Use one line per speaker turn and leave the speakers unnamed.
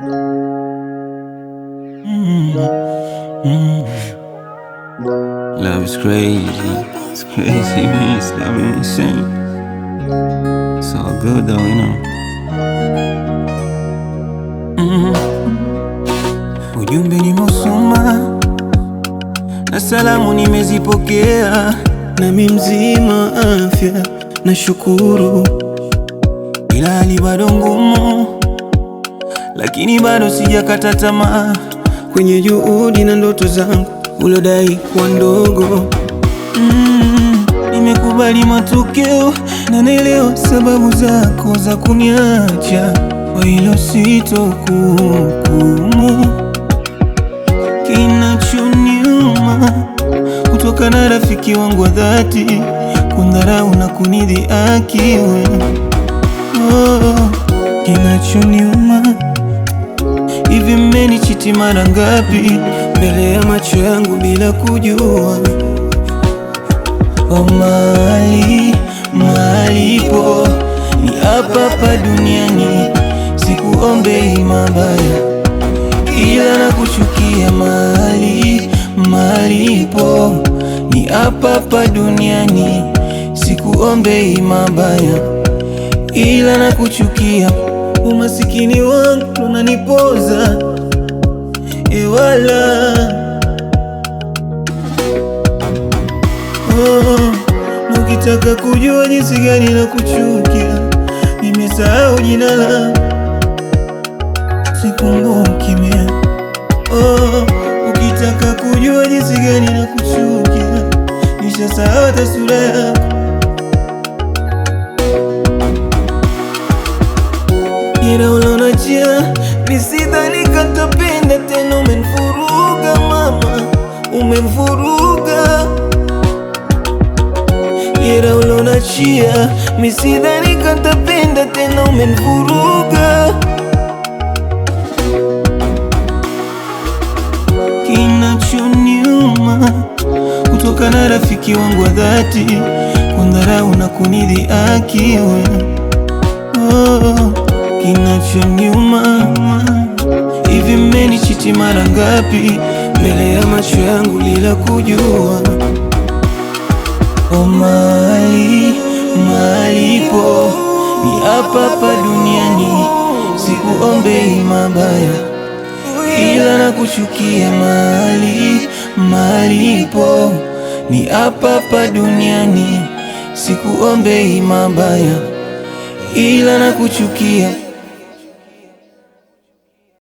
Love is crazy. It's crazy, man. It's driving me insane. It's all good though, you know. Mm. Ujumbe nimeusoma na salamu nimezipokea, nami mzima afya na shukuru, ila hali bado ngumu, lakini bado sijakata tamaa kwenye juhudi na ndoto zangu ulodai kuwa ndogo. Mm, nimekubali matokeo na naelewa sababu zako za kuniacha, kwa hilo sitokuhukumu. Kinachoniuma kutoka na rafiki wangu wa dhati kundharau na kunidhihaki wewe. Oh, kinachoniuma hivi, mmenichiti mara ngapi mbele ya macho yangu bila kujua? Oh, mali malipo ni hapa hapa duniani, sikuombei mabaya, ila na kuchukia. Mali malipo ni hapa hapa duniani, sikuombei mabaya, ila na kuchukia. Umasikini wangu unanipoza ewala Oh, na ukitaka kujua jinsi gani na kuchukia, nimesahau jina la sikumbuki mie. Oh, ukitaka kujua jinsi gani na kuchukia, nishasahau hata sura yako. Ila ulonachia nisidhani katapenda tena, umenivuruga mama, umenivuruga Ila ulonachia misidhani katapenda tena, umenivuruga. Kinachoniuma kutoka na rafiki wangu wa dhati kundharau na kunidhihaki wewe. Oh, kinachoniuma hivi, mmenichiti mara ngapi mbele ya macho yangu bila kujua? Oh, mali malipo ni hapa hapa duniani, sikuombei mabaya, ila na kuchukia. Mali malipo ni hapa hapa duniani, sikuombei mabaya, ila na kuchukia.